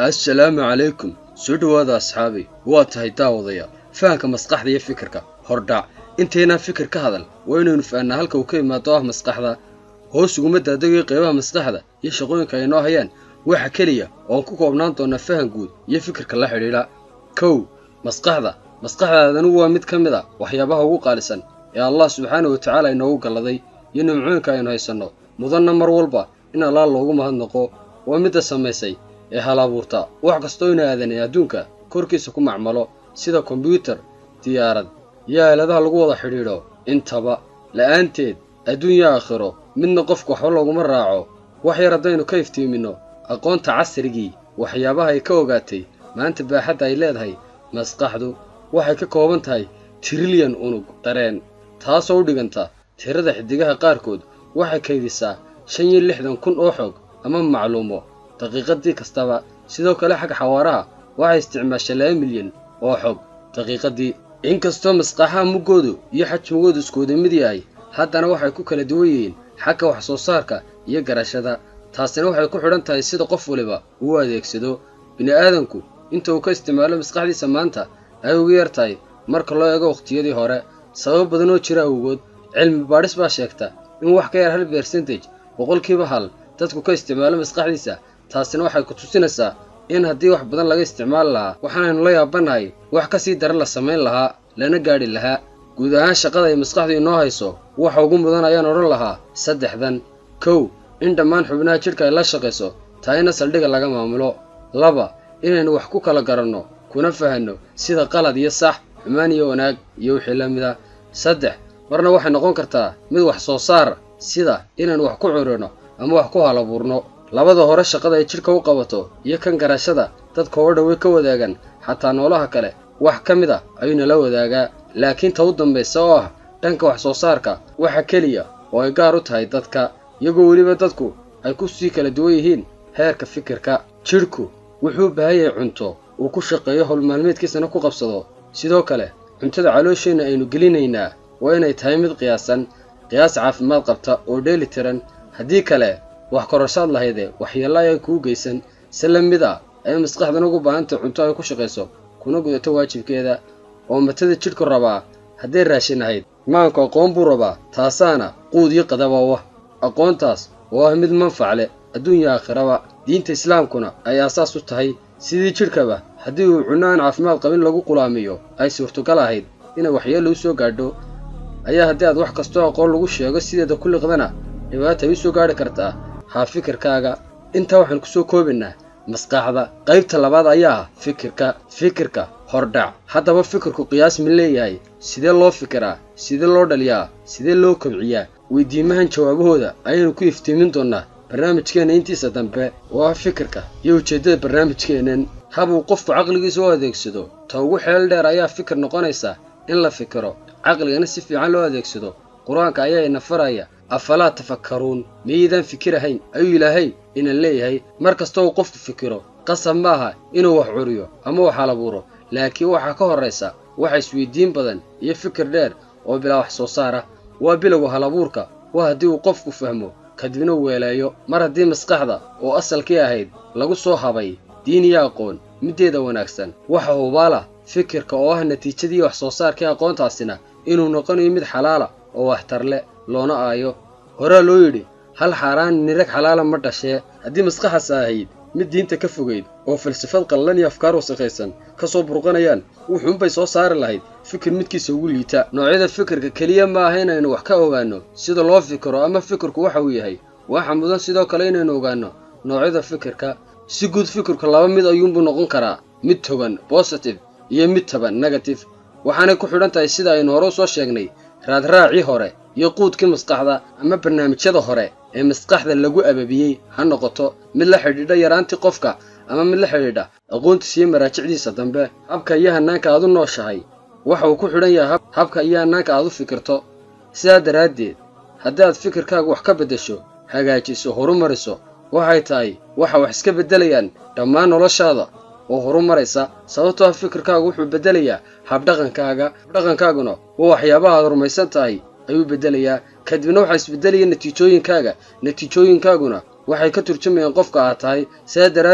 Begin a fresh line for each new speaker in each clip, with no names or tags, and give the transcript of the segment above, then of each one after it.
assalaamu calaykum soo dhowaada asxaabi waa tahay daawadaya fahanka maskaxda iyo fikirka hordhac intaynaan fikir ka hadal waa inaynu fahnaa halka uu ka imaado ah maskaxda hoos uguma daadagayo qaybaha maskaxda iyo shaqooyinka ay noo hayaan waxa keliya oon ku koobnaan doona fahan guud iyo fikirka la xidhiidha kow maskaxda maskaxdaadanigu waa mid ka mid a waxyaabaha ugu qaalisan ee allah subxaana wa tacaala inoogu galladay iyo nimcooyinka aynu haysanno mudanna mar walba in allaah loogu mahadnaqo waa midda samaysay ee hal abuurta wax kastoo ina aadanay adduunka korkiisa ku macmalo sida kombyuutar diyaarad iyo aaladaha lagu wada xidhiidho intaba la'aanteed adduunya aakhiro midna qofku waxba looguma raaco wax yar haddaynu ka iftiiminno aqoonta casrigii waxyaabaha ay ka ogaatay maanta baaxadda ay leedahay maskaxdu waxay ka kooban tahay tirilyan unug dareen taasoo u dhiganta tirada xiddigaha qaarkood waxay kaydisaa shan iyo lixdan kun oo xoog ama macluumo daqiiqadii kastaba sidoo kale xagga xawaaraha waxay isticmaashaa laba milyan oo xog daqiiqadii inkastoo masqaxaha muggoodu iyo xajmigoodu iskuwada mid yahay haddana waxay ku kala duwan yihiin xagga wax soo saarka iyo garashada taasina waxay ku xidhan tahay sida qof waliba uu adeegsado bini'aadanku inta uu ka isticmaalo maskaxdiisa maanta ay ugu yar tahay marka loo eego wakhtiyadii hore sabab badan oo jira awgood cilmi baadhis baa sheegta in wax ka yar hal bersentage boqolkiiba hal dadku ka isticmaalo maskaxdiisa taasina waxay ku tusinaysaa in haddii wax badan laga isticmaali lahaa waxaanaynu la yaabanahay wax ka sii daran la samayn lahaa lana gaadhi lahaa guud ahaan shaqada ay maskaxdu inoo hayso waxa ugu mudan ayaan odhan lahaa saddexdan kow in dhammaan xubnaha jidhka ay la shaqayso tahayna saldhigga laga maamulo laba inaynu wax ku kala garanno kuna fahanno sida qalad iyo sax xumaan iyo wanaag iyo wixii la mid a saddex marna waxay noqon kartaa mid wax soo saar sida inaynu wax ku curino ama wax ku halabuurno labada hore shaqada ay jidhka u qabato iyo kan garashada dadka oo dhawey ka wadaagan xataa noolaha kale wax ka mid a ayuuna la wadaagaa laakiin ta u dambaysa oo ah dhanka wax soo saarka waxa keliya oo ay gaar u tahay dadka iyagoo weliba dadku ay ku sii kala duwan yihiin heerka fikirka jidhku wuxuu u baahan yahay cunto uu ku shaqeeyo howlmaalmeedkiisana ku qabsado sidoo kale cuntada caloosheenna aynu gelinaynaa waa inay tahay mid qiyaasan qiyaas caafimaad qabta oo dheeli tiran haddii kale wax kororsaad lahaydee waxyeello ayay kuu geysan si la mid ah ay maskaxdan ugu baahantay cunto ay ku shaqayso kuna gudato waajibkeeda oo matada jidhku rabaa hadday raashin ahayd maanku aqoon buu rabaa taasaana quud iyo qadaba wah aqoontaas oo ah mid manfac leh adduunya aakhiraba diinta islaamkuna ay aasaas u tahay sidii jidhkaba haddii uu cunno aan caafimaad qabin lagu qulaamiyo ay suurtogal ahayd inay waxyeello u soo gaadho ayaa haddii aad wax kastoo aqoon lagu sheego sideeda ku liqdana dhibaata ay u soo gaadhi kartaa haa fikirkaaga intaa waxaan kusoo koobaynaa maskaxda qaybta labaad ayaa ah fikirka fikirka hordhac haddaba fikirku qiyaas ma leeyahay sidee loo fikiraa sidee loo dhaliyaa sidee loo kobciyaa weydiimahan jawaabahooda ayaynu ku iftiimin doonnaa barnaamijkeenna intiisa dambe oo ah fikirka iyo ujeeddada barnaamijkeennan hab uu qofku caqligiisa u adeegsado ta ugu xeel dheer ayaa fikir noqonaysa in la fikiro caqligana si fiican loo adeegsado qur-aanka ayaa ina faraya afalaa tafakkaruun miyaydaan fikirahayn ayuu ilaahay ina leeyahay mar kasta uu qofku fikiro qasab ma aha inuu wax curiyo ama wax halabuuro laakiin waxaa ka horraysa waxa isweydiin badan iyo fikir dheer oo bilaa wax soo saar ah waa bilowga halabuurka waa haddii uu qofku fahmo kadibna uu weeleeyo mar haddii maskaxda oo asalkii ahayd lagu soo habay diin iyo aqoon middeeda wanaagsan waxa hubaala fikirka oo ah natiijadii wax soo saarkii aqoontaasina inuu noqonayo mid xalaala oo waxtar leh loona aayo horaa loo yidhi hal xaaraan nirag xalaala ma dhashee haddii maskaxaas ahayd mid diinta ka fogayd oo falsafad qallan iyo afkaar wasakhaysan ka soo burqanayaan wuxuunbay soo saari lahayd fikir midkiisa ugu liita noocyada fikirka keliya ma aha inaynu wax ka ogaanno sida loo fikiro ama fikirku waxa uu yahay waxa mudan sidoo kale inaynu ogaanno noocyada fikirka si guud fikirku laba mid ayuunbuu noqon karaa mid togan bositive iyo mid taban negative waxaanay ku xidhan tahay sida aynu hore u soo sheegnay raadraacii hore iyo quudkii maskaxda ama barnaamijyada hore ee maskaxda lagu ababiyey ha noqoto mid la xidhiidha yaraantii qofka ama mid la xidhiidha aqoontiisa iyo maraajicdiisa dambe habka iyo hannaanka aad u nooshahay waxa uu ku xidhan yahay habka iyo hannaanka aad u fikirto sidaa daraaddeed haddii aad fikirkaaga wax ka beddesho hagaajiso horumariso waxay tahay waxa wax iska beddelayaan dhammaan noloshaada oo horumaraysa sababtoo ah fikirkaagu wuxuu beddelayaa habdhaqankaaga habdhaqankaaguna waa waxyaabaha aad rumaysan tahay ayuu beddelayaa kadibna waxaa isbeddelaya natiijooyinkaaga natiijooyinkaaguna waxay ka turjumayaan qofka aad tahay sidaa daraaddeed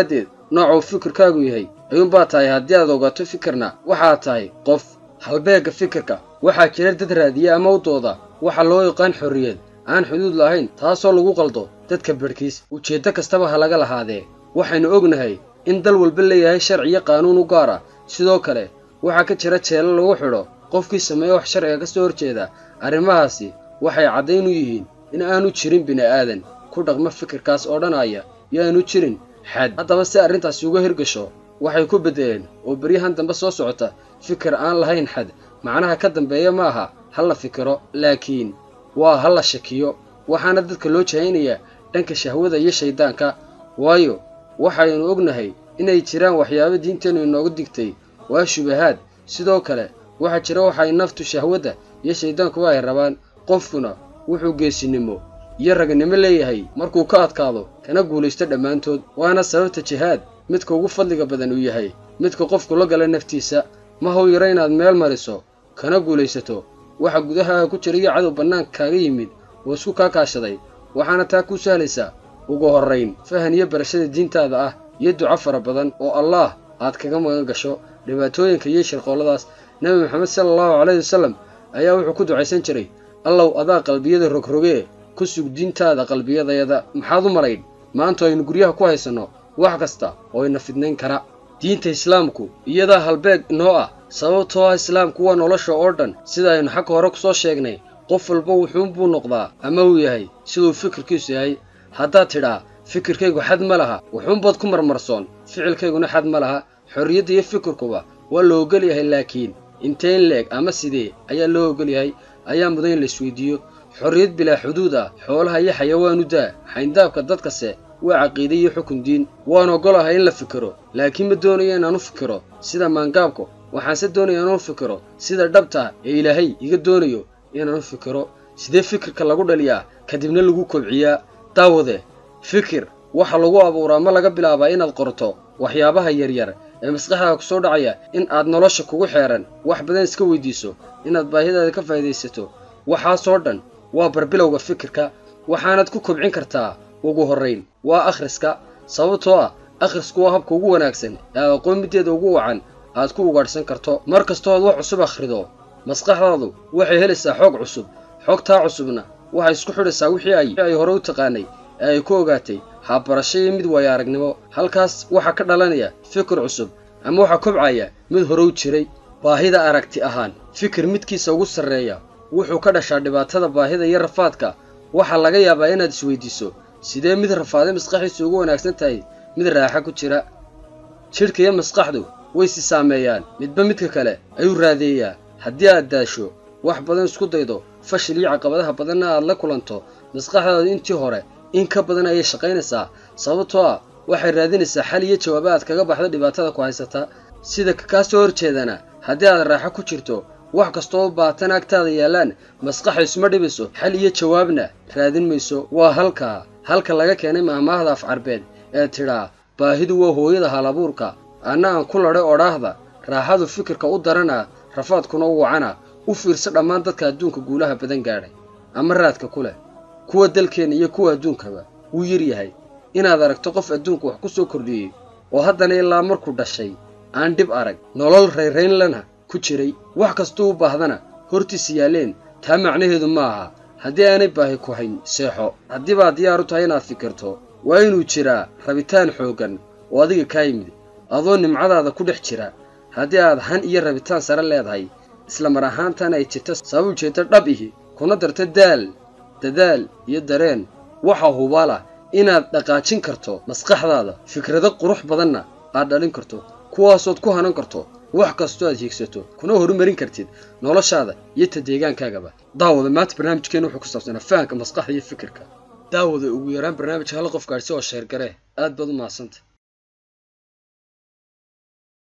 noocuu fikirkaagu yahay ayuunbaa tahay haddii aad ogaato fikirna waxaad tahay qof halbeegga fikirka waxaa jira dad raadiya ama u dooda waxa loo yaqaan xorriyad aan xuduud lahayn taasoo lagu qaldo dadka bedhkiis ujeeddo kastaba ha laga lahaadee waxaynu ognahay in dal walba leeyahay sharci iyo qaanuun u gaar ah sidoo kale waxaa ka jira jeelo lagu xidho qofkii sameeya wax sharciga ka soo horjeeda arrimahaasi waxay caddayn u yihiin in aanu jirin bini'aadan ku dhaqma fikirkaas oo dhanaya iyo aanu jirin xad haddaba si arrintaasi uga hirgasho waxay ku beddeleen oo beryahan dambe soo socota fikir aan lahayn xad macnaha ka dambeeya ma aha ha la fikiro laakiin waa ha la shakiyo waxaana dadka loo jahaynayaa dhanka shahwada iyo shayddaanka waayo waxaynu ognahay inay jiraan waxyaabo diinteennu inoogu digtay waa shubahaad sidoo kale waxaa jira waxay naftu shahwadda iyo shayddaankuba ay rabaan qofkuna wuxuu geesinimo iyo ragnimo leeyahay markuu ka adkaado kana guulaysto dhammaantood waana sababta jihaad midka ugu fadliga badan uu yahay midka qofku la gala naftiisa ma haw yaro inaad meel mariso kana guulaysato waxa gudahaaga ku jira iyo cadow bannaanka kaaga yimid oo isku kaa kaashaday waxaana taa kuu sahlaysaa ugu horrayn fahan iyo barashada diintaada ah iyo duco fara badan oo allaah aad kaga magan gasho dhibaatooyinka iyo shirqoolladaas nebi maxamed sala allahu calayhi wasallam ayaa wuxuu ku ducaysan jiray allow adaa qalbiyada rogrogee ku sug diintaada qalbiyadayada maxaad u malayn maanta aynu guryaha ku haysanno wax kasta oo ina fidnayn kara diinta islaamku iyadaa halbeeg inoo ah sababtoo ah islaamku waa nolosha oo dhan sida aynu xagga hore ku soo sheegnay qof walba wuxuunbuu noqdaa ama uu yahay siduu fikirkiisu yahay haddaad tidhaa fikirkaygu xad ma laha wuxuunbaad ku marmarsoon ficilkayguna xad ma laha xorriyadda iyo fikirkuba waa la ogol yahay laakiin inteen leeg ama sidee ayaa loo ogol yahay ayaa mudan in la isweydiiyo xorriyad bilaa xuduud ah xoolaha iyo xayawaanu daa xayndaabka dadkase waa caqiide iyo xukun diin waan ogolahay in la fikiro laakiin ma doonayo inaan u fikiro sida maangaabku waxaanse doonaya inaan u fikiro sida dhabta ee ilaahay iga doonayo inaan u fikiro sidee fikirka lagu dhaliyaa kadibna lagu kobciyaa daawade fikir waxa lagu abuuraa ma laga bilaabaa inaad qorto waxyaabaha yaryar ee maskaxdaada ku soo dhacaya in aad nolosha kugu xeeran wax badan iska weydiiso inaad baahidaada ka faa'idaysato waxaasoo dhan waa barbilowga fikirka waxaanaad ku kobcin kartaa ugu horrayn waa akhriska sababtoo ah akhrisku waa habka ugu wanaagsan ee aad aqoon middeeda ugu wacan aad ku ugaadhsan karto mar kastoo aad wax cusub akhrido maskaxdaadu waxay helaysaa xoog cusub xogtaa cusubna waxay isku xidhaysaa wixii ay ay hore u taqaanay ee ay ku ogaatay habbarasho iyo mid waayo aragnimo halkaas waxaa ka dhalanaya fikir cusub ama waxaa kobcaya mid hore u jiray baahida aragti ahaan fikir midkiisa ugu sarreeya wuxuu ka dhashaa dhibaatada baahida iyo rafaadka waxaa laga yaabaa inaad isweydiiso sidee mid rafaaday maskaxdiisu ugu wanaagsan tahay mid raaxa ku jira jidhka iyo maskaxdu way si saameeyaan midba midka kale ayuu raadeeyaa haddii aad daasho wax badan isku daydo fashil iyo caqabadaha badanna aad la kulanto maskaxdaadu intii hore in ka badan ayay shaqaynaysaa sababtoo ah waxay raadinaysaa xal iyo jawaaba aad kaga baxdo dhibaatada ku haysata sida kaa soo horjeedana haddii aad raaxo ku jirto wax kastoo baatan agtaada yaallaan maskaxa isma dhibayso xal iyo jawaabna raadin mayso waa halkaa halka laga keenay maahmaahda af carbeed ee tidhaa baahidu waa hooyada halabuurka anna aan ku ladhay odhaahda raaxadu fikirka u darana rafaadkuna u wacana u fiirso dhammaan dadka adduunka guulaha badan gaadhay ama raadka ku leh kuwa dalkeenna iyo kuwa adduunkaba wuu yar yahay inaad aragto qof adduunka wax ku soo kordhiyey oo haddana ilaa markuu dhashay aan dhib arag nolol rayraynlana ku jiray wax kastuu u baahdana hortiisa yaalleen taa macnaheedu ma aha haddii aanay baahi ku hayn seexo haddii baad diyaar u tahay inaad fikirto waa inuu jiraa rabitaan xooggan oo adiga kaa yimid adoo nimcadaada ku dhex jira haddii aad han iyo rabitaan sare leedahay isla mar ahaantan ay jirta sabab ujeeddo dhab ihi kuna darto daal dadaal iyo dareen waxa hubaal ah inaad dhaqaajin karto maskaxdaada fikrado qurux badanna aad dhalin karto kuwaasood ku hanan karto wax kastoo aad hiigsato kuna horumarin kartid noloshaada iyo ta deegaankaagaba daawada maanta barnaamijkeena wuxuu ku saabsanaa fahanka maskaxda iyo fikirka daawada ugu yaraan barnaamijka hal qof gaadhsi oo sheergaree aad baad u mahadsanta